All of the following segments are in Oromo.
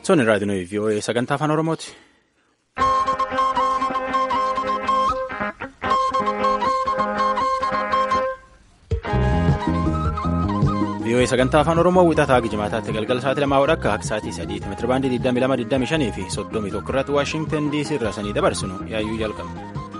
Soon raadiyoo VOA sagantaa afaan Oromooti. VOA sagantaa afaan Oromoo wixataa Gijimaataatti galgala sa'aatii lamaa akka akka sa'aatii sadiitti meetira baandii 22, fi 31 irratti Waashingtan DC irraa sanii dabarsinu yaayyuu jalqabna.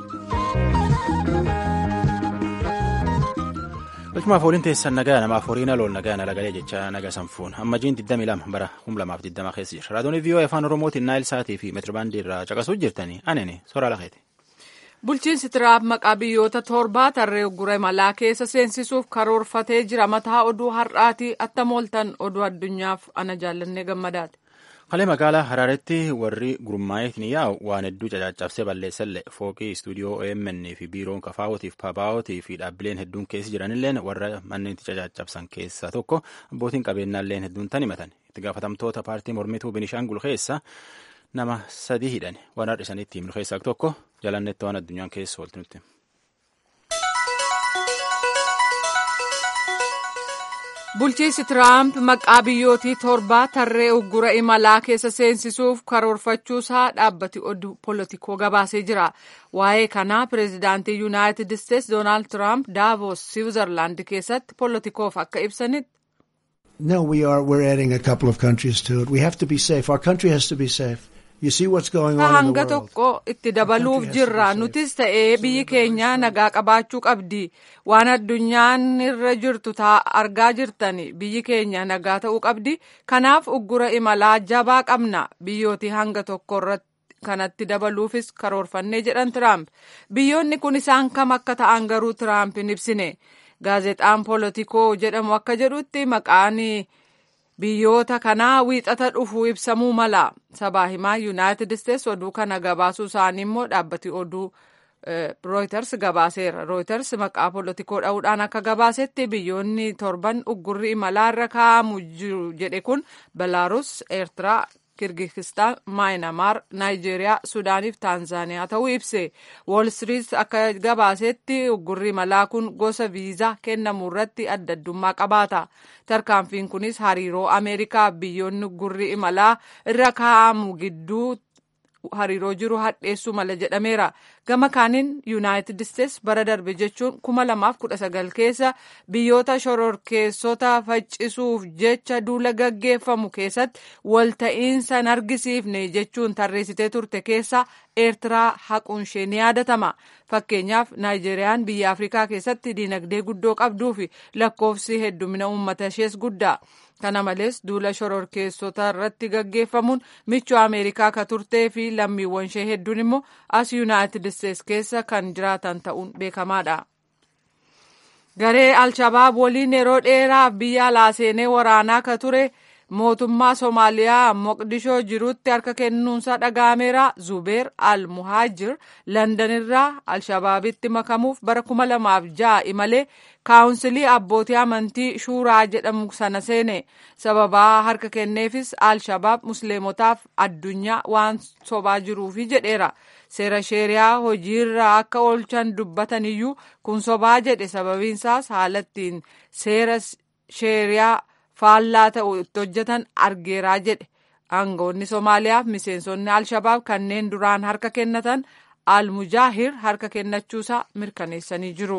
Galchumaaf ooliin teessan nagaa namaaf horiin alool nagaa nalagalee jecha naga sanfuun ammajiin 22 bara 2020 keessa jira. Raadiyoon VOA afaan Oromootiin naayil sa'aatii fi meetira baandii irraa caqasuuf jirtanii anene soraa lakeeti. Bulchiinsi Tiraamp maqaa biyyoota torbaa tarree uggura imalaa keessa seensisuuf karoorfatee jira. Mataa oduu har'aati attam ooltan oduu addunyaaf ana jaallannee gammadaati. Kalee magaalaa Haraaretti warri gurmaa'eetiin yaa'u waan hedduu cacaccabsee balleessallee fooqii istuudiyoo OMN fi biiroon kafaawwatii fi pabaawwatii fi dhaabbileen hedduun keessa jiranilleen warra manneen cacaccabsan keessaa tokko abbootiin qabeenyaalleen hedduun tan himatan itti gaafatamtoota paartii mormituu Binishaangul keessa nama sadii hidhan waan har'isanitti himnu keessaa tokko jalannetti waan addunyaan keessa oolti nutti. Bulchiinsi Tiraamp maqaa biyyootii torbaa tarree uggura imalaa keessa seensisuuf karoorfachuusaa dhaabbati oduu polotikoo gabaasee jira. Waa'ee kanaa pireezidaantii Yuunaayitid Isteetsi Doonaald Tiraamp Daavos Siwiizerlaand keessatti polotikoof akka ibsanitti. No, we are. We're adding a couple of countries to it. We have to be safe. Our country has to be safe. You see what's going on in the hanga world. tokko itti dabaluuf jirra nutis ta'ee biyyi keenya nagaa qabaachuu qabdi waan addunyaan irra jirtu argaa jirtani biyyi keenya nagaa ta'uu qabdi kanaaf uggura imalaa jabaa qabna biyyooti hanga tokko irratti kanatti dabaluufis karoorfannee jedhan tiraamp biyyoonni kun isaan kam akka ta'an garuu tiraamp hin ibsine gaazexaan polotikoo jedhamu akka jedhutti maqaan biyyoota kanaa wiixata dhufuu ibsamuu mala sabaa himaa yuunaayitid isteetsi oduu kana gabaasuu isaanii immoo dhaabbati oduu rooyters gabaaseera rooyters maqaa polotikoo dha'uudhaan akka gabaasetti biyyoonni torban uggurri imalaa irra kaa'amu jiru jedhe kun belaaruus eertiraa kirgizistaan maayinamaar naayijeeriyaa suudaaniif taanzaaniyaa ta'uu ibse wool street akka gabaasetti uggurri imalaa kun gosa viizaa kennamu irratti adda addummaa qabaata tarkaanfiin kunis hariiroo ameerikaa biyyoonni uggurri imalaa irra kaa'amu gidduu hariiroo jiru hadheessuu mala jedhameera gama kaaniin yuunaayitid isteetsi bara darbe jechuun kuma lamaaf kudha sagal keessa biyyoota shororkeessota faccisuuf jecha duula gaggeeffamu keessatti walta'iinsa hin argisiifne jechuun tarreessitee turte keessa eertiraa haquun ishee ni yaadatama fakkeenyaaf naayijeeriyaan biyya afrikaa keessatti diinagdee guddoo qabduu fi lakkoofsi heddumina uummata ishees guddaa kana malees duula shororkeessota irratti gaggeeffamuun michuu ameerikaa ka turtee fi lammiiwwan ishee hedduun immoo as yuunaayitid isteetsi keessa kan jiraatan ta'uun beekamaadha. garee alshabaab waliin yeroo dheeraaf biyya alaa seenee waraanaa ka ture mootummaa soomaaliyaa moqdishoo jirutti harka kennuunsa dhaga'ameera zubeer al muhaajir landan irraa alshabaabitti makamuuf bara kuma lamaaf ja'a imalee kaawunsilii abbootii amantii shuuraa jedhamu sana seene sababaa harka kenneefis alshabaab musliimotaaf addunyaa waan sobaa jiruufi jedheera seera sheeriyaa hojiirra akka oolchan dubbatan iyyuu kun sobaa jedhe sababiinsaas haalattiin seera sheeriyaa faallaa ta'u itti hojjetan argeeraa jedhe aangoonni soomaaliyaaf miseensonni alshabaab kanneen duraan harka kennatan almujaahir harka kennachuusaa mirkaneessanii jiru.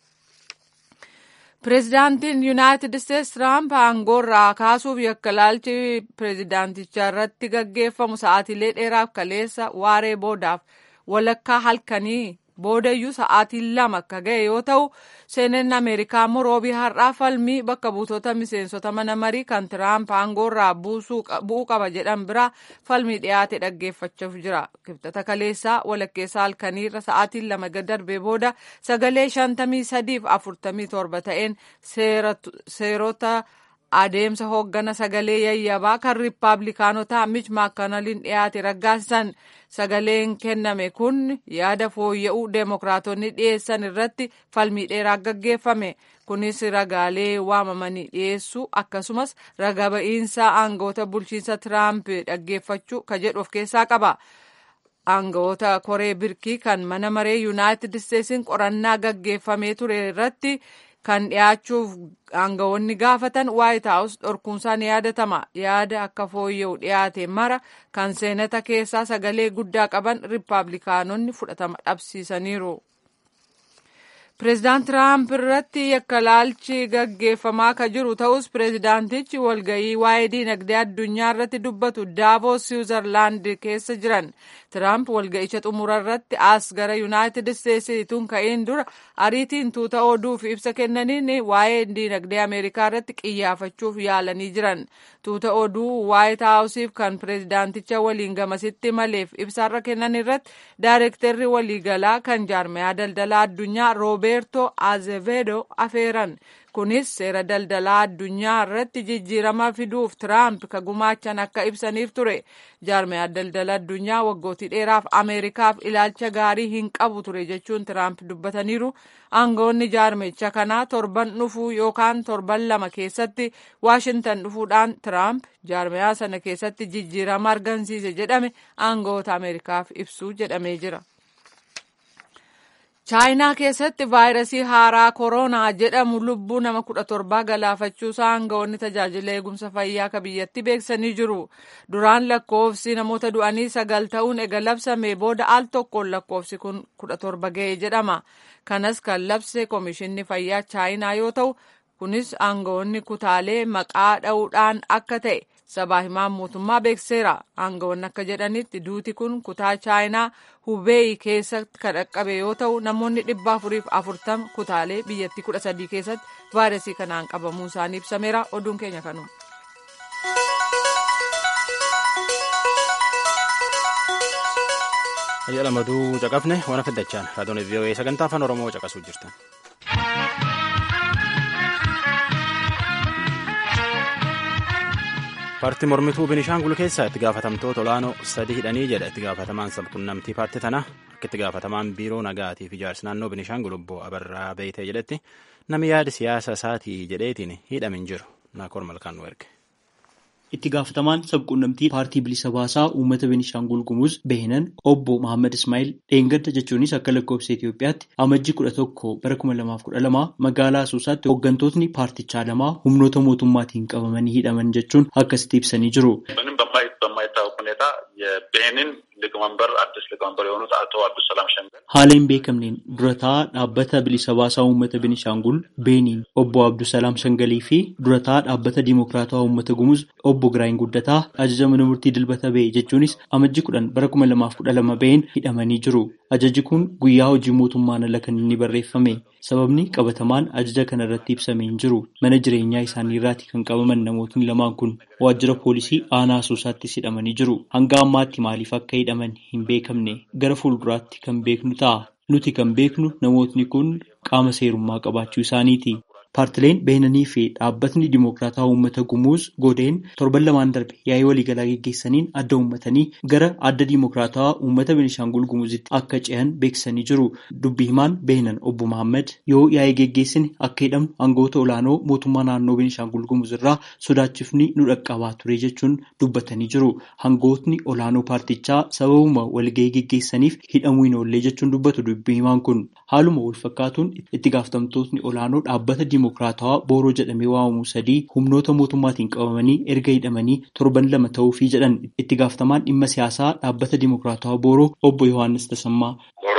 pireezidaantiin yuunaayitid isteetsi tiraamp aangoorraa kaasuuf yakka laalchi pireezidaantichaa irratti gaggeeffamu sa'aatiilee dheeraaf kaleessa waaree boodaaf walakkaa halkanii boodayyuu sa'aatii lama akka ga'e yoo ta'u seeneen ameerikaa immoo roobii har'aa falmii bakka buutota miseensota mana marii kan tiraamp aangoorraa bu'uu qaba jedhan biraa falmii dhiyaate dhaggeeffachuuf jira kibxata kaleessaa walakkeessa halkaniirra sa'aatiin lama darbee booda sagalee shantamii sadiif afurtamii torba ta'een seerota adeemsa hooggana sagalee yayyabaa kan riippaabilikaanotaa mich maakanaliin dhiyaate raggaasisan sagaleen kenname kun yaada fooyya'uu deemokiraatonni dhiyeessan irratti falmii dheeraa gaggeeffame kunis ragaalee waamamanii dhiyeessuu akkasumas raga ba'iinsa aangoota bulchiinsa tiraamp dhaggeeffachuu ka jedhu of keessaa qaba. aangawoota koree birkii kan mana maree yuunaayitid isteetsiin qorannaa gaggeeffamee ture irratti kan dhiyaachuuf aangawoonni gaafatan waayit haawus dhorkuunsaa ni yaadatama yaada akka fooyya'u dhiyaate mara kan seenata keessaa sagalee guddaa qaban riippaabilikaanonni fudhatama dhabsiisaniiru. Pireezidaant Tiraamp irratti yakka laalchi gaggeeffamaa kan jiru ta'us pireezidaantichi walgayii waa'ee diinagdee addunyaa irratti dubbatu daavoos siwuzarlaand keessa jiran. Tiraamp walga'icha xumura irratti as gara yuunaayitid isteetsiituun ka'een dura ariitiin tuuta oduuf ibsa kennaniin waa'ee diinagdee ameerikaa irratti qiyyaafachuuf yaalanii jiran. Tuuta oduu waayit haawusiif kan pireezidaanticha waliin gamasitti maleef ibsaarra kennan irratti daayirektarri waliigalaa kan jaarmayaa daldalaa addunyaa roobeertoo azevedo afeeran. kunis seera daldalaa addunyaa irratti jijjiirama fiduuf tiraamp ka gumaachan akka ibsaniif ture jaarmayaa daldala addunyaa waggootii dheeraaf ameerikaaf ilaalcha gaarii hin qabu ture jechuun tiraamp dubbataniiru aangawoonni jaarmicha kanaa torban dhufuu yookaan torban lama keessatti waashintan dhufuudhaan tiraamp jaarmayaa sana keessatti jijjiirama argamsiise jedhame aangawoota ameerikaaf ibsuu jedhamee jira. chaayinaa keessatti vaayirasii haaraa kooroonaa jedhamu lubbuu nama kudha torbaa galaafachuusaa aangawoonni tajaajila eegumsa fayyaa ka biyyatti beeksanii jiru duraan lakkoofsi namoota du'anii sagal ta'uun ega labsame booda al tokkoon lakkoofsi kun kudha torba ga'e jedhama kanas kan labse koomishinni fayyaa chaayinaa yoo ta'u kunis aangawoonni kutaalee maqaa dha'uudhaan akka ta'e sabaa himaan mootummaa beekseera aangawoonni akka jedhanitti duuti kun kutaa chaayinaa hubeeyi keessatti kan dhaqqabe yoo ta'u namoonni dhibba afuriif afurtama kutaalee biyyattii kudha sadii keessatti vaayirasii kanaan qabamuu isaanii ibsameera oduun keenya kanuma. Ayyaa lamaduu caqafne waan fiddachaan raadiyoon vii'oo'ee sagantaa afaan oromoo caqasuu jirtan. paartii mormituu binishaangul keessaa itti gaafatamtoota olaanoo sadi hidhanii jedha itti gaafatamaan sabquunnamtii paartii tanaa akka itti gaafatamaan biiroo nagaatii fi ijaarsa naannoo binishaangul obbo abarraa beeytee jedhetti namni yaada siyaasa isaatii jedheetiin hidhame hin jiru naakoor malkaan nu erge. itti gaafatamaan sabquunnamtii paartii bilisa baasaa uummata Beenishaangul Gumuz Behinan obbo Mohaammed Ismaa'il dheengadda jechuunis akka lakkoofsa Itoophiyaatti amajjii kudha tokko bara kuma lamaaf kudha lama magaalaa Asoosaatti hooggantootni paartichaa lamaa humnoota mootummaatiin qabamanii hidhaman jechuun akkasitti ibsanii jiru. Haala hin beekamneen durataa dhaabbata bilisa baasaa uummata Beenishaangul Beeniin obbo Abdusalaam Shangalii fi durataa dhaabbata Dimookiraatawaa uummata Gumuz obbo Giraayin Guddataa ajaja mana murtii dilbata ba'e jechuunis amajji kudhan bara kuma lamaaf kudha lama ba'een hidhamanii jiru. Ajajji kun guyyaa hojii mootummaan ala kan inni barreeffame. Sababni qabatamaan ajaja kana irratti ibsamee hin jiru. Mana jireenyaa isaanii irraati kan qabaman namootni lamaan kun waajjira poolisii aanaa Asoosaattis hidhamanii jiru. Hanga ammaatti maaliif akka hidhaman hin beekamne gara fuulduraatti kan beeknu ta'a. Nuti kan beeknu namootni kun qaama seerummaa qabaachuu isaaniiti. Paartileen Beenanii fi dhaabbatni Dimookiraataa Uummata Gumuuz Godeen torban lamaan darbe yaa'ii waliigalaa geggeessaniin adda uummatanii gara adda Dimookiraataa Uummata Beenishaangul Gumuuzitti akka ce'an beeksisanii jiru. Dubbii himaan Beenan obbo Mohaammed yoo yaa'ii geggeessine akka hidhamnu aangawoota olaanoo mootummaa naannoo Beenishaangul Gumuuz irraa sodaachifni nu dhaqqabaa ture jechuun dubbatanii jiru. Aangawootni olaanoo paartichaa sababuma walgahii geggeessaniif hidhamuu hin oollee jechuun dubbatu dubbii himaan kun. Haaluma wal fakkaatuun itti gaafatamtootni olaanoo dhaabbata Dimookiraatawaa Booroo jedhamee waamamu sadii humnoota mootummaatiin qabamanii erga hidhamanii torban lama ta'uufii jedhan itti gaafatamaan dhimma siyaasaa dhaabbata Dimookiraatawaa Booroo obbo Yohaannis Tasammaa.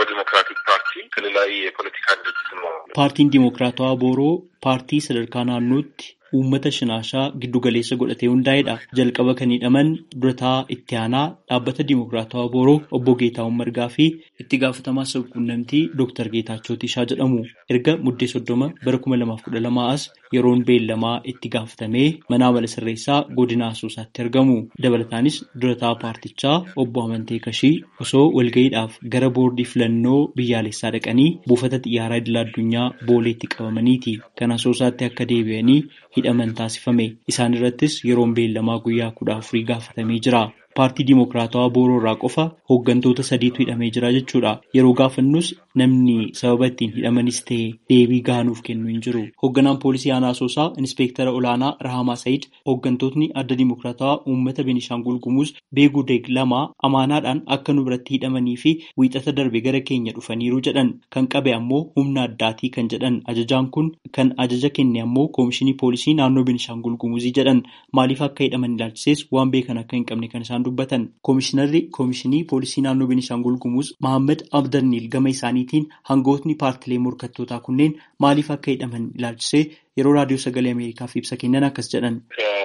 Paartiin Dimookiraatawaa Booroo paartii sadarkaa naannootti uummata shinaashaa giddu galeessa godhatee hundaa'edha. Jalqaba kan hidhaman durataa itti aanaa dhaabbata Dimookiraatawaa Booroo obbo Geetaawwan Margaa fi itti gaafatamaa sabquunnamtii Dooktar Geetaachoo Tishaa jedhamu. Erga muddee soddoma bara kuma lamaaf kudha lamaa as yeroon beellamaa itti gaafatamee mana amala sirreessaa godina Asoosaatti argamu. Dabalataanis durataa paartichaa obbo Amantee Kashii osoo walga'iidhaaf gara boordii filannoo biyyaalessaa dhaqanii buufata xiyyaaraa idil addunyaa booleetti qabamaniiti. Kan Asoosaatti akka deebi'anii hidhaman taasifame. Isaan irrattis yeroon beellamaa guyyaa kudha afurii gaafatamee jira. paartii Dimookiraatawaa Booroo irraa qofa hooggantoota sadiitu hidhamee jira jechuudha. Yeroo gaafannus namni sababa ittiin hidhamanis ta'e deebii gaanuuf kennu hin jiru. Hoogganaan poolisii aanaa Asoosaa Inspektara Olaanaa Rahamaa Said hooggantootni adda Dimookiraatawaa uummata Beenishaangul Gumuz beekuu deeg lama amaanaadhaan akka nu biratti hidhamanii fi wiixata darbe gara keenya dhufaniiru jedhan kan qabe ammoo humna addaatii kan jedhan ajajaan kun kan ajaja kenne ammoo koomishinii poolisii naannoo Beenishaangul Gumuzii jedhan maaliif akka hidhaman ilaalchises waan beekan akka hin qabne kan isaan dubbatan koomishinarri koomishinii poolisii naannoo Beenishaangul Gumuz Mahammad Abdarniil gama isaaniitiin hangootni paartilee morkattootaa kunneen maaliif akka hidhaman ilaalchisee yeroo raadiyoo sagalee Ameerikaaf ibsa kennan akkas jedhan.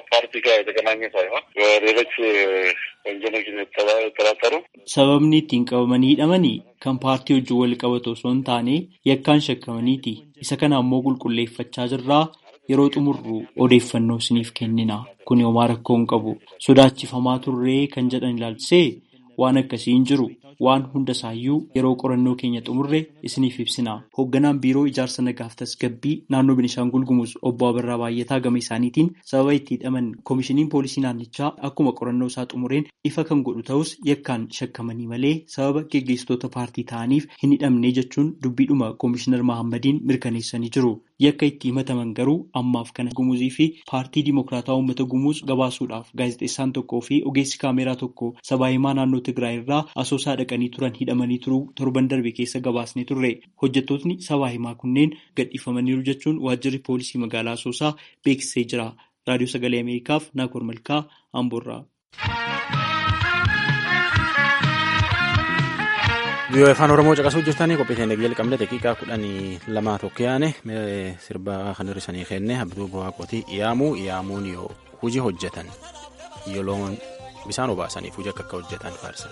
Sababni ittiin qabamanii hidhamanii kan paartii wajjin wal qabatu osoo hin taane yakkaan shakkamaniiti. Isa kana ammoo qulqulleeffachaa jirraa yeroo xumurru odeeffannoo isiniif kennina. Kun homaa rakkoo hin qabu. Sodaachifamaa turree kan jedhan ilaalchisee waan akkasii hin jiru. Waan hunda isaayyuu yeroo qorannoo keenya xumurre isiniif ibsina. Hoogganaan biiroo ijaarsa nagaaf tasgabbii naannoo Beenishaangul Gumuz obbo Abarraa Baay'ataa gama isaaniitiin sababa itti hidhaman koomishiniin poolisii naannichaa akkuma qorannoo isaa xumureen ifa kan godhu ta'us yakkaan shakkamanii malee sababa geggeessitoota paartii ta'aniif hin hidhamne jechuun dubbiidhuma koomishinar Mahammadiin mirkaneessanii jiru. Yakka itti himataman garuu ammaaf kana gumuzii fi paartii Dimookiraataa Uummata Gumuz gabaasuudhaaf gaazexeessaan tokkoo fi ogeessi kaameraa tokko sabaa himaa naannoo Tigraay irraa asoosaa dhaqanii turan hidhamanii turuu torban darbe keessa gabaasnee turre. Hojjettootni sabaa himaa kunneen gadhiifamaniiru jechuun waajjirri poolisii magaalaa asoosaa beeksisee jira. Raadiyoo Sagalee Ameerikaaf Naakoor Malkaa Amboorraa. Biyyoon afaan Oromoo caqasuu jirtanii qophii teenya jalqabne daqiiqaa kudhanii lamaa tokko yaane sirba kan hir'isanii kenne abduu bu'aaqootii yaamuu yaamuun yoo hojii hojjetan yoo loon bisaan obaasaniif hojii akka akka hojjetan faarsa.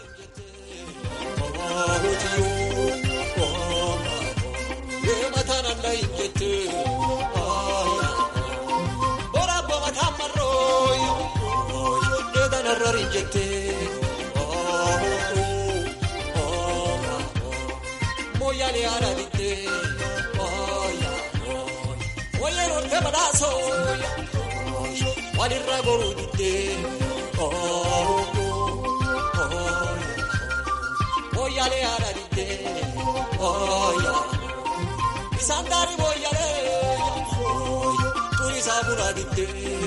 Moyale arabite, oya, oya, norte balaso, walirra gorudite, moyale arabite, oya, isandari moyale, turi saburadite,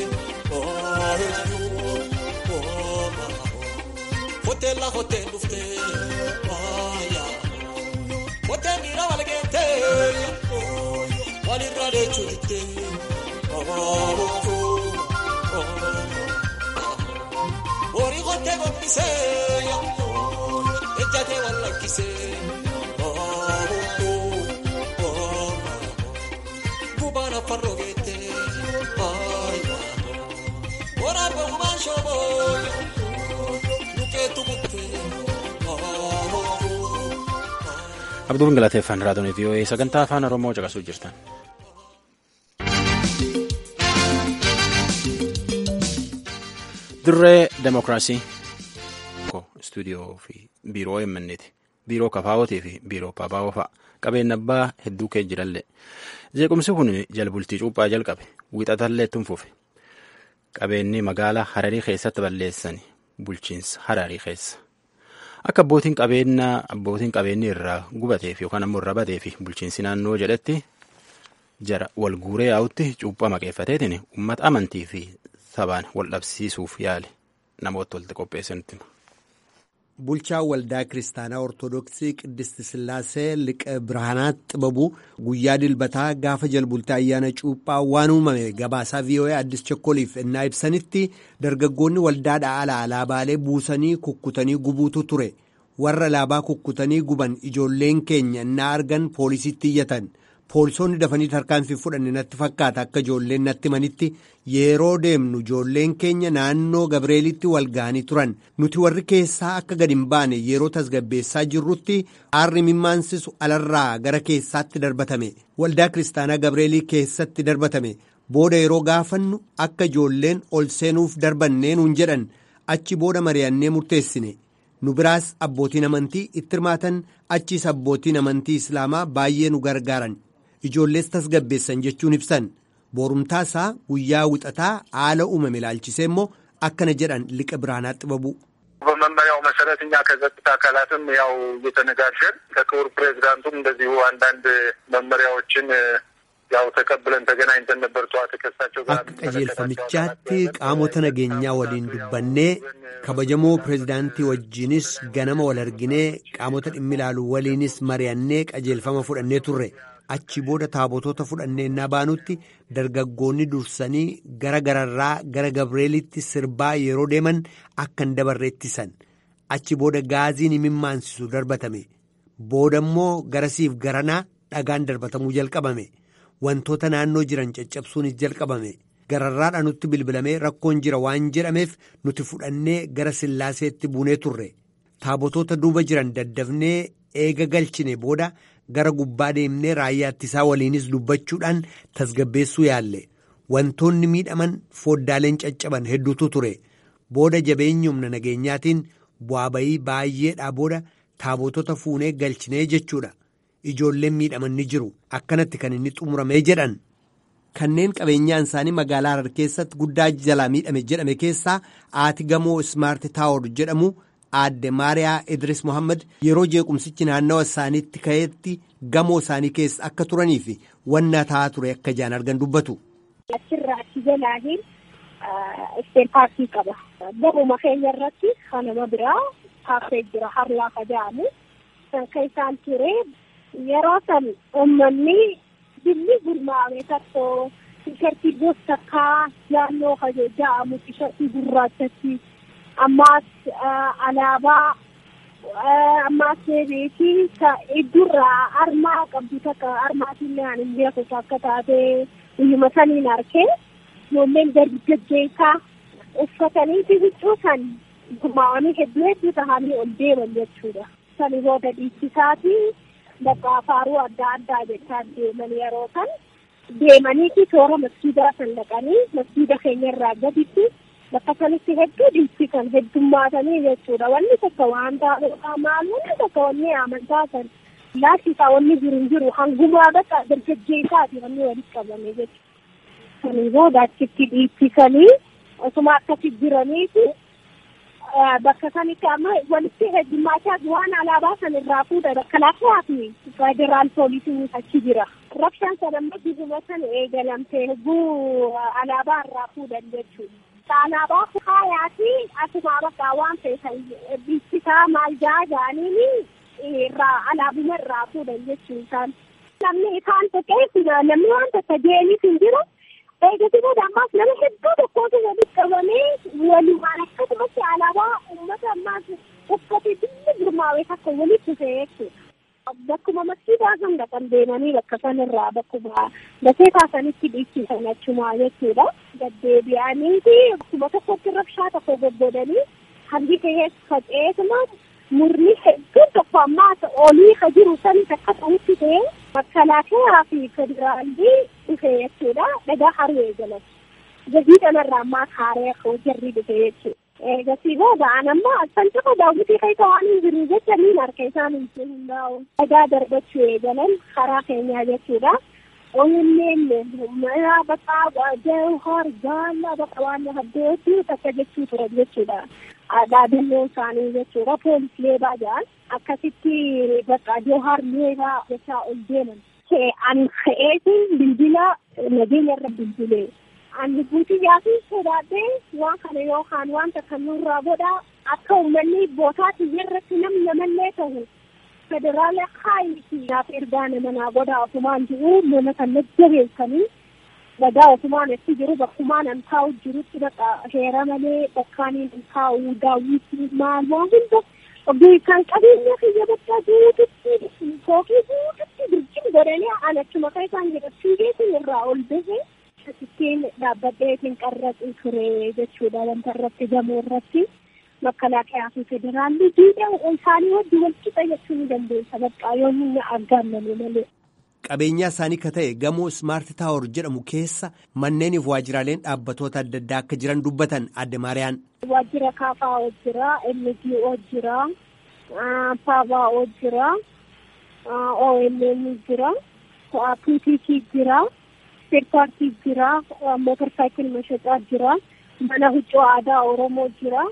hotel la hotel dufte, oya. Oteenira walgeete walirra deechuutte horii qottee gombisee ejjatee wal lakkisee gubaan affarroo geettee waraabba gubaan shooboo lukeetu buttee. Abduun galateeffan raadiyoon VOA sagantaa afaan Oromoo caqasuu jirtan. Dirree Demokiraasii. Istuudiyoo fi biiroo eemmanneeti. Biiroo kafaawwatii fi biiroo paapaawwa fa'a. Qabeenya abbaa hedduu kee jiralle. Jeequmsi kun jalbultii cuuphaa jalqabe. Wixatallee tunfufe. Qabeenyi magaalaa Hararii keessatti balleessan bulchiinsa Hararii keessa. Akka abbootiin qabeenyaa abbootiin qabeenyi irraa gubateef yookaan ammoo irraa bateef bulchiinsi naannoo jedhetti jara wal guuree yaa'utti cuuphaa maqeeffateetiin uummata amantii fi sabaan wal dhabsiisuuf yaale namoota walitti qopheessanitti. Bulchaan waldaa kiristaanaa Ortoodooksii Qiddist Sillaasee Liqa Birhaanaat Xibabu guyyaa dilbataa gaafa jalbultaa ayyaana cuuphaa waan uumame gabaasaa VOA Addis Chokkoliif ennaa ibsanitti dargaggoonni waldaadhaa ala alaabaalee buusanii kukkutanii gubuutu ture. Warra alaabaa kukkutanii guban ijoolleen keenya ennaa argan poolisiitti iyyatan. Poolisoonni dafanii tarkaanfii fudhanne natti fakkaata akka ijoolleen natti manitti yeroo deemnu ijoolleen keenya naannoo Gabreelitti wal ga'anii turan nuti warri keessaa akka gadi hin baane yeroo tasgabbeessaa jirrutti aarri mimmaansisu alarraa gara keessaatti darbatame waldaa kiristaanaa Gabreelii keessatti darbatame booda yeroo gaafannu akka ijoolleen ol seenuuf darbannee nuun jedhan achi booda mari'annee murteessine. nu biraas abbootiin amantii itti hirmaatan achiis abbootiin amantii islaamaa baay'ee nu gargaaran ijoollees tasgabbeessan jechuun ibsan boorumtaasaa guyyaa wixataa haala uumame ilaalchisee immoo akkana jedhan liqa biraanaa xibabu. በመመሪያው መሰረት እኛ ከጸጥታ አካላትም ያው እየተነጋገርን ከክቡር ፕሬዚዳንቱም እንደዚሁ አንዳንድ መመሪያዎችን ያው ተቀብለን ተገናኝተን ነበር። ጠዋት ከሳቸው ጋር akka qajeelfamichaatti qaamota nageenyaa waliin dubbannee kabajamoo pireezidaantii wajjinis ganama wal arginee qaamota dhimmi ilaalu waliinis mari'annee qajeelfama fudhannee turre achi booda taabotoota fudhannee innaa baanutti dargaggoonni dursanii gara gararraa gara gabreelitti sirbaa yeroo deeman akka hin dabarre ittisan achi booda gaaziin imimmaansisu darbatame booda immoo garasiif garanaa dhagaan darbatamuu jalqabame. wantoota naannoo jiran caccabsuunis jalqabame gararraadha nutti bilbilamee rakkoon jira waan jedhameef nuti fudhannee gara sillaaseetti buunee turre taabotoota duuba jiran daddafnee eega galchine booda gara gubbaa deemnee raayyaa ittisaa waliinis dubbachuudhaan tasgabbeessuu yaalle wantoonni miidhaman foddaaleen caccaban hedduutu ture booda jabeenyi humna nageenyaatiin bu'aa bayii baay'eedhaa booda taabotota fuunee galchinee jechuudha. ijoolleen miidhaman ni jiru akkanatti kan inni xumuramee jedhan kanneen qabeenyaan isaanii magaalaa harar keessatti guddaa jalaa miidhame jedhame keessaa aati gamoo ismaarti taawor jedhamu aadde maariyaa idris mohammad yeroo jeequmsichi naannawa isaaniitti ka'eetti gamoo isaanii keessa akka turanii fi wanna ta'aa ture akka jaan argan dubbatu. achirraa achi jalaatiin isteen paarkii qaba gamuma keenya irratti kanama biraa kaaffee jira harlaa jedhamu kan isaan ture. yeroo san uummanni billi gurmaa'ame tokko tishartii gosa takkaa naannoo jedhamu tishartii gurraachatti ammaas alaabaa ammaas beekii iddurraa armaa qabdu takka armaatillee ani hin beeku akka taate guyyuma saniin arkee ijoolleen dargaggeessaa uffatanii huccuu san gurmaa'anii hedduu hedduu tahanii ol deeman jechuudha. Sani booda dhiichisaati bakka faaruu adda addaa jechaa deeman yeroo san deemaniiti toora masjiidaa san dhaqanii masjiida keenya irraa gaditti bakka sanitti hedduu dhiichisan heddummaatanii jechuudha wanni tokko waan taa'uudha maal wanni tokko wanni amantaa san laashisaa wanni jiru hin jiru hangumaa bakka dargaggeessaati wanni walitti qabame jechuudha. Sanii booda achitti dhiichisanii osuma akkasi jiraniiti bakka sanitti amma walitti heddummaataa waan alaabaa san irraa fuudha bakka laafiyaa fi federaal poolisiin achi jira. Rabshaan san amma dibuma san eegalamtee hedduu alaabaa irraa fuudhan jechuudha. Alaabaa faayaa fi asuma bakka waan feesan dhiichisaa maal jaa jaaniin irraa alaabuma irraa fuudhan jechuudha. Namni isaan tokkee namni waan tokko deemis hin jiru. eegatti booda ammaas nama hedduu tokkotu walitti qabamee walumaan akkasumatti alaabaa uummata ammaas uffate billi gurmaa'ee takka walitti dhufe jechuudha. Bakkuma masjiidaa san dhaqan deemanii bakka sanirraa bakkuma dafee kaasanitti dhiichisan achumaa jechuudha. Gaddeebi'anii fi bakkuma tokkotti rabshaa tokko goggodanii hangi ta'ee faca'eetuma murni hedduun tokko ammaa olii ka jiru sanis akka ta'utti ta'e makalaakaa fi federaalii dhufe jechuudha dhagaa haruu eegalan gadi kanarraa ammaa kaaree jarri dhufe jechuudha. Eegasii booda an amma san tokko daawwitii keessa waan hin jiru jecha niin harka isaan hin hundaa'u dhagaa darbachuu eegalan karaa keenyaa jechuudha. Onneen mana bakka jawhar gaala bakka waan haddeetti takka jechuu ture jechuudha. dhaadannoo isaanii jechuudha poolis leebaa jedhan akkasitti bakka jawhar leebaa jechaa ol deeman. Ani ka'eetiin bilbila nageenya irra bilbilee. Ani guutiyyaafii sodaadhee waan kana yookaan wanta kan nurraa godhaa akka uummanni bootaatti irratti nam namallee ta'u federaala kaayiti naaf ergaa nama naa godhaa ofumaan jiru nama kan jajjabeessanii dhagaa ofumaan itti jiru bakkumaan an taa'u jirutti bakka heera malee bakkaaniin an taa'u daawwitii maal waan hunda oggii kan qabeenya kiyya bakka guututti fookii guututti birjin godhanii an achuma kan isaan jedhachuu geessin irraa ol bahe asittiin dhaabbadheetiin qarraxii ture jechuudha wanta irratti gamoo irratti makalaakaa fi federaalli diida isaanii wajji wal qixa jechuu ni dandeessa bakka yoo inni aggaamame malee. qabeenyaa isaanii ka ta'e gamoo ismaarti taawor jedhamu keessa manneeniif waajjiraaleen dhaabbatoota adda addaa akka jiran dubbatan adde maariyaan. Waajjira kaafaa jira, MGO jira, paabaa jira, OMN jira, PTC jira, third party jira, motor cycle mashacaa jira, mana huccuu aadaa Oromoo jira.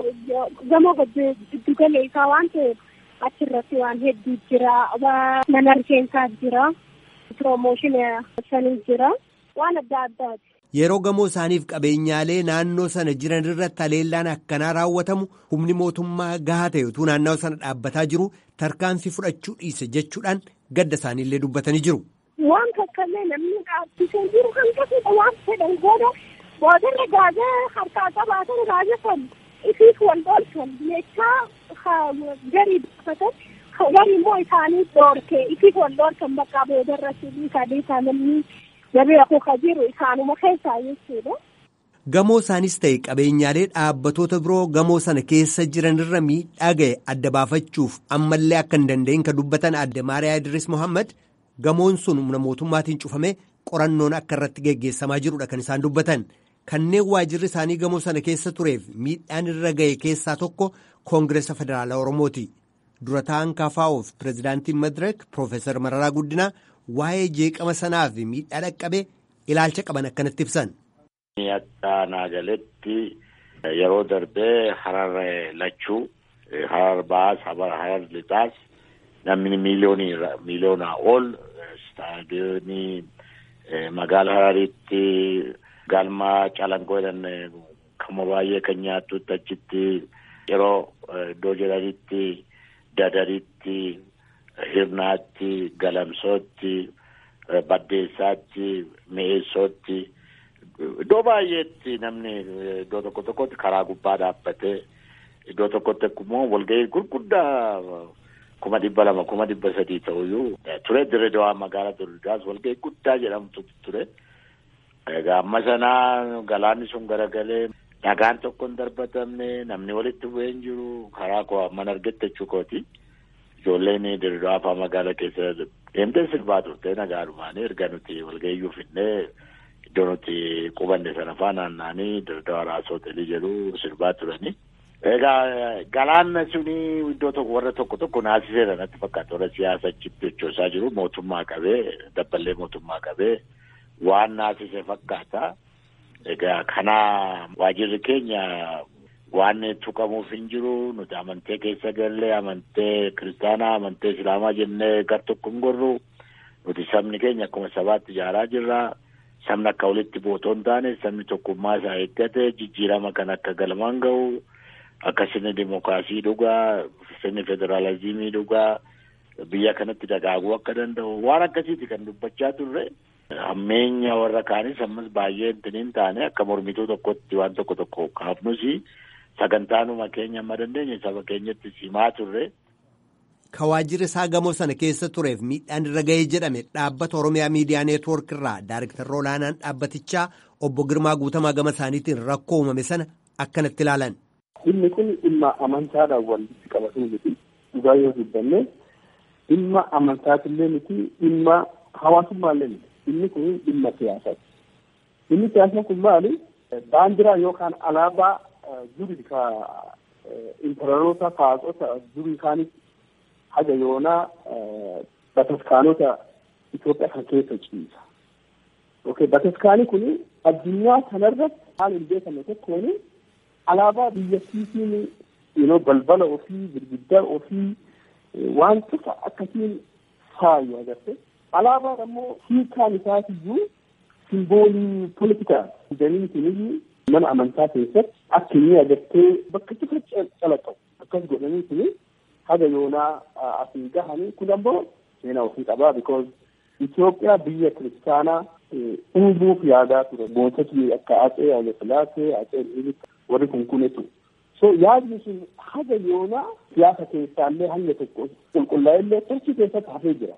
Gamoo giddu gala isaa waan ta'eef achirratti waan hedduu jira. Mana rifeensaa jira. Piroomooshinii sanii jira. Waan adda addaati. Yeroo gamoo isaaniif qabeenyaalee naannoo sana jiran irratti haleellaan akkanaa raawwatamu humni mootummaa gahaa ta'e utuu naannoo sana dhaabbataa jiru tarkaanfii fudhachuu dhiise jechuudhaan gadda isaaniillee dubbatanii jiru. Waan kakkallee namni dhaabbisee jiru hanqisuudha waan fedhan booda boodarra gaazaa harkaa qabaatan gaazaa san ifiif wal dhoolchan meeshaa garii dubbatan garii immoo isaanii dhoorke ifiif wal dhoolchan bakka boodarra sadii namni. Gabeeku jiru isaanuma keessaa jechuudha. Gamoo isaanis ta'e qabeenyaalee dhaabbatoota biroo gamoo sana keessa jiranirra miidhaa ga'e adda baafachuuf ammallee akka hin danda'in kan dubbatan adde Maariyaa Idris Mohaammed gamoon sun humna mootummaatiin cufamee qorannoon akka irratti geggeessamaa jirudha kan isaan dubbatan. Kanneen waajirri isaanii gamoo sana keessa tureef miidhaan irra ga'e keessaa tokko Koongireesa Federaalaa Oromooti. Dura ta'an KFO'f pireezidaantiin Madireek Piroofeesar Mararaa Guddinaa waa'ee jeeqama sanaa fi miidhaa dhaqqabe ilaalcha qaban akkanatti ibsan. Akka naagaletti yeroo darbee harar lachuu harar baas harar lixaas namni miiliyoonii miiliyoonaa ol istaadiyoonii magaala hararitti galma calangoo jedhan kama baay'ee kan nyaattutti achitti yeroo iddoo jedhanitti dadaritti. Hirnaatti, Galamsootti, Baddeessaatti, Mi'eessootti iddoo baay'eetti namni iddoo tokko tokkotti karaa gubbaa dhaabbatee iddoo tokkotti immoo walgahii gurguddaa kuma dhibba lama kuma dhibba sadii ta'uyyuu ture Dirredawaa magaalaa Dirredawaas walgahii guddaa jedhamtu ture. Egaa amma sanaa galaanni sun garagalee dhagaan tokko hin darbatamne namni walitti bu'ee hin jiru karaa koo amman argette jechuu kooti. Ijoolleen Dirredawaa fa'aa magaalaa keessa deemtee sirbaa turte nagaadhumaan erga nuti walgahiyyuu finnee iddoo nuti qubanne sana fa'aa naanna'anii Dirredawaa Raas Hoteelii jedhu sirbaa turani. Egaa galaanni suni iddoo tokko warra tokko tokko naasiseera natti fakkaata warra siyaasa achitti hojjechaa jiru mootummaa qabee dabballee mootummaa qabee waan naasise fakkaata. Egaa kana waajirri keenya waan tuqamuuf hin jiru nuti amantee keessa gallee amantee kiristaanaa amantee islaamaa jennee gar tokko hin gorru nuti sabni keenya akkuma sabaatti ijaaraa jirra sabni akka walitti bootoo hin taane sabni tokkummaa isaa eeggate jijjiirama kan akka galmaan ga'u akka sirni dimookiraasii dhugaa sirni federaalizimii dhugaa biyya kanatti dagaaguu akka danda'u waan akkasiiti kan dubbachaa turre. Hammeenya warra kaanis ammas baay'ee hin taane akka mormituu tokkotti waan tokko tokko kaafnusi. sagantaanuma keenya amma dandeenye saba keenyatti simaa turre. Ka waajjirri isaa gamoo sana keessa tureef miidhaan irra ga'ee jedhame dhaabbata Oromiyaa Miidiyaa Neetwoork irraa Daariktara olaanaan dhaabbatichaa obbo Girmaa Guutamaa gama isaaniitiin rakkoo uumame sana akkanatti ilaalan. Dhimmi kun dhimma amantaadhaan walitti qabatu miti. Dhugaa yoo dubbanne dhimma amantaatillee miti dhimma hawaasummaallee miti. Dhimmi kun dhimma siyaasaati. Dhimmi siyaasaa kun maali? Baandiraa yookaan alaabaa duri ka imperaroota kaasota durii kaanis haga yoonaa bataskaanota Itoophiyaa kan keessa ciisa. Okay, bataskaani kun addunyaa kanarratti haala hin beekamne tokkoon alaabaa biyyattiitiin yeroo balbala ofii girgiddaa ofii waan cufa akkasiin faayu agarte. Alaabaan ammoo hiikaan isaatiyyuu simboolii politikaa jedhaniitiin mana amantaa keessatti akka inni agartee bakka cufa calaqqabu akkas godhanii kun haga yoonaa asii gahanii kun ammoo seenaa ofii qabaa because Itoophiyaa biyya kiristaanaa uumuuf yaadaa ture moototni akka Atsee Hayilasillaasee Atsee Minilik warri kun kunetu so yaadni sun haga yoonaa siyaasa keessaallee hanga tokko qulqullaa'ellee tarkii keessatti hafee jira.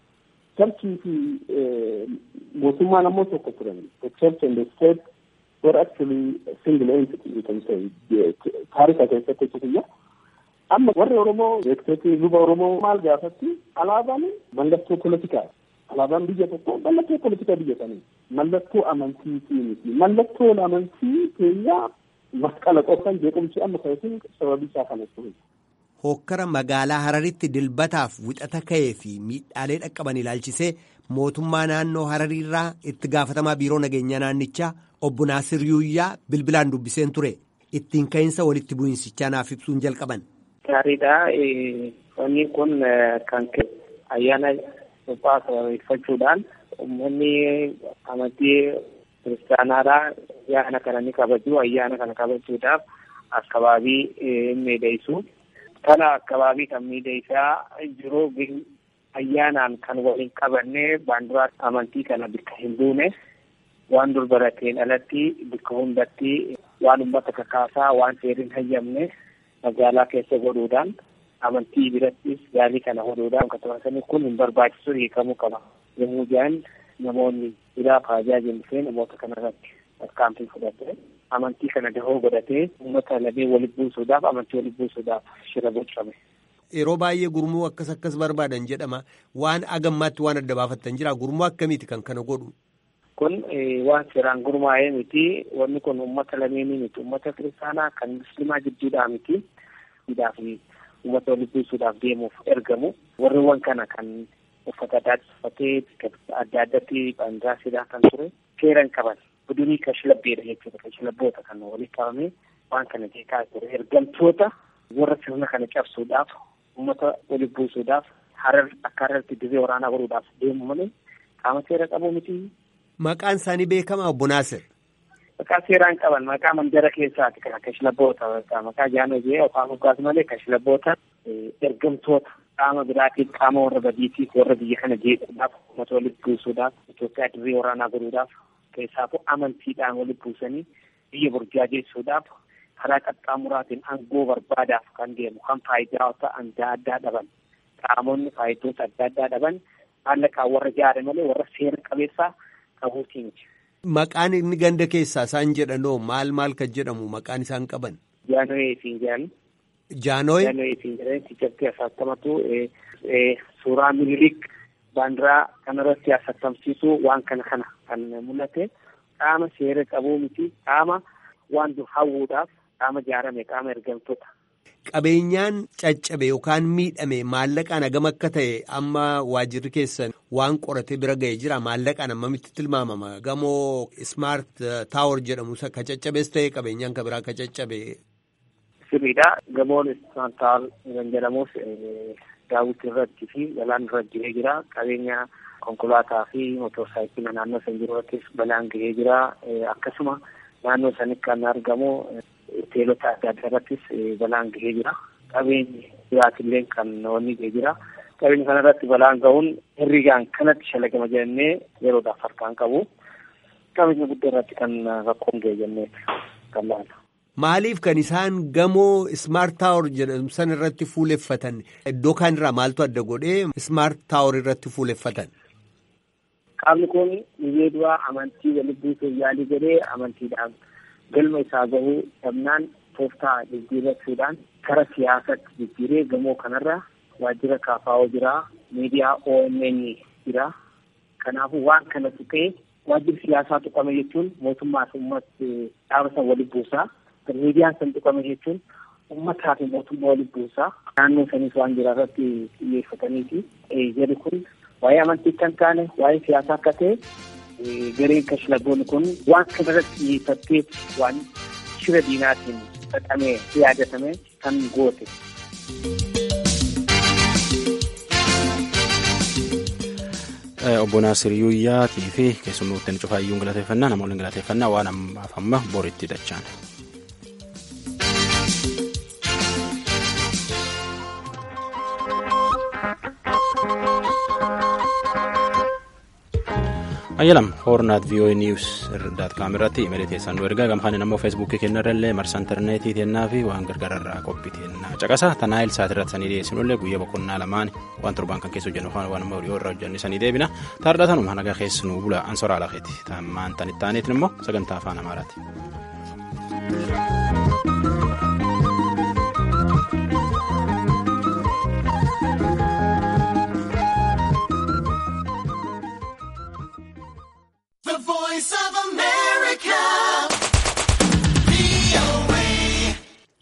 Tarkii fi mootummaan ammoo tokko turan the church and the state were actually single entity you can say taarika keessatti jechuudha. Amma warri Oromoo beektooti luba Oromoo maal gaafatti alaabaan mallattoo politikaa alaabaan biyya tokko mallattoo politikaa biyya sanii mallattoo amantiitii miti mallattoon amantii keenyaa masqala qofan jeequmsi amma ka'isin sababii isaa kanatti hokkara magaalaa Hararitti dilbataaf wixata ka'ee fi miidhaalee dhaqqaban ilaalchisee mootummaa naannoo Harariirraa itti gaafatamaa biiroo nageenyaa naannichaa obbo Naasir Yuuyyaa bilbilaan dubbiseen ture. Ittiin ka'iinsa walitti bu'insichaa naaf ibsuun jalqaban. Gaariidha. Wanni kun kan ayyaana suphaa sababeeffachuudhaan uummanni amantii kiristaanaadhaa ayyaana kana ni kabaju. Ayyaana kana kabajuudhaaf akkabaabii miidhagsu. Kana akkabaabii kan miidhagsaa jiru ayyaanaan kan waliin qabanne baandiraa amantii kana bakka hin buune waan dur barateen alatti bakka hundatti waan uummata kakaasaa waan seeriin hayyamne magaalaa keessa godhuudhaan amantii birattis gaalii kana godhuudhaan akkasumas kun hin barbaachisu hiikamuu qaba. Yommuu jedhan namoonni biraa faajaa jennifee namoota kanarratti tarkaanfii fudhatee amantii kana dahoo godhatee uummata lamee walitti buusuudhaaf amantii walitti buusuudhaaf shira bocame. Yeroo baay'ee gurmuu akkas akkas barbaadan jedhama. Waan agammaatti waan adda baafattan jira. Gurmuu akkamiiti kan kana godhu? Kun waan seeraan gurmaa'ee miti. Wanni kun uummata lameenii miti. Uummata kiristaanaa kan musliimaa jidduudhaa miti. fi uummata walitti buusuudhaaf deemuuf ergamu. Warreewwan kana kan uffata adda uffatee adda addatti baandiraa sidaa kan ture seeran qaban. Budunii kashlabbeedha jechuudha. Kashlabboota kan walitti qabamee waan kana jeeqaa ture. Ergamtoota warra sirna kana cabsuudhaaf uummata walitti buusuudhaaf harar akka hararti dirree waraanaa godhuudhaaf deemu malee qaama seera qabu miti. Maqaan isaanii beekamaa obbo Naasir. Maqaa seeraan qaban maqaa mandara keessaati kan kashlabboota maqaa jaanoo jee afaan moggaas malee kashlabboota ergamtoota qaama biraatiin qaama warra badiitiif warra biyya kana jeequudhaaf uummata walitti buusuudhaaf Itoophiyaa dirree waraanaa godhuudhaaf keessaafuu amantiidhaan walitti buusanii biyya burjaajessuudhaaf karaa qaxxaamuraatiin aangoo barbaadaaf kan deemu kan faayidaa adda addaa dhaban qaamonni faayidoota adda addaa dhaban maallaqaan warra jaare malee warra seera qabeessaa qabuutii miti. Maqaan inni ganda keessaa isaan jedhanoo maal maal kan jedhamu maqaan isaan qaban? Jaanoyee siin jedhan. Jaanoyee? Jaanoyee siin jedhan tichatti asattamatu suuraa minilik baandiraa kanarratti asattamsiisuu waan kana kana kan mul'ate qaama seera qabuu miti qaama waan dur hawwuudhaaf qaama jaarame qaama ergamtoota. Qabeenyaan caccabe yookaan miidhame maallaqaan hagam akka ta'e amma waajirri keessan waan qoratee bira ga'ee jira maallaqaan ammamitti tilmaamama gamoo ismaart taawor jedhamu ka caccabees ta'e qabeenyaan ka biraa ka caccabe. Sirriidha gamoon ismaart taawor kan jedhamus daawwitii irratti fi balaan irra gahee jira qabeenya konkolaataa fi motorsaayikilii naannoo san jiru irrattis balaan gahee jira akkasuma naannoo sanitti kan argamu hoteelota adda addaa irrattis balaan gahee jira. Qabeenyi biraatillee kan wanni gahee jira. Qabeenya kana irratti balaan gahuun herrigaan kanatti shalagama jennee yeroodhaaf harkaan qabu. Qabeenya guddaa irratti kan rakkoon gahee jennee kan laala. Maaliif kan isaan gamoo ismaart taawor jedhamu san irratti fuuleffatan iddoo kaan irraa maaltu adda godhee ismaart taawor irratti fuuleffatan? Qaamni kun biyyee duraa amantii walitti buusuuf yaalii godhee amantiidhaan galma isaa gahuu dhabnaan tooftaa jijjiirrachuudhaan kara siyaasatti jijjiiree gamoo kanarra waajjira kaafaa'oo jira miidiyaa OMN jira kanaafuu waan kanatu ta'e waajjirri siyaasaa tuqame jechuun mootummaa fi uummata dhaaba san walitti buusaa miidiyaan san tuqame jechuun uummataa fi mootummaa walitti buusaa naannoo sanis waan jira irratti xiyyeeffataniiti jedhu kun waa'ee amantii kan taane waa'ee siyaasaa akka ta'e gareen kashlabboonni kun waan kana irratti xiyyeeffattee waan shira diinaatiin xaxamee yaadatame kan goote. Obbo Naasir Yuuyyaatii fi keessummootni cufaayyuun galateeffannaa namoonni galateeffannaa waan ammaaf amma boritti dachaan. ayyalam hoornaat vii'oo'ee niiws daat kaam irratti imeeli teessan nu ergaa gamfaanin ammoo feesbuukii kennarrallee marsa intarneetii teennaa fi waan gargaararraa qophii teennaa caqasa tanaayil saat irratti sanii dhiyeessinullee guyyaa boqonnaa lamaan waan torbaan kan keessa hojjennu waan ammoo dhiyoo irra hojjennu sanii deebina taardhatanuma nagaa keessa nuu bula ansoraa lakeeti tammaan tan ittaaneetiin immoo sagantaa afaan amaaraati.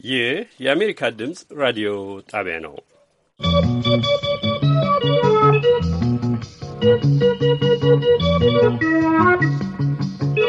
ይህ የአሜሪካ ድምፅ ራዲዮ ጣቢያ ነው። ¶¶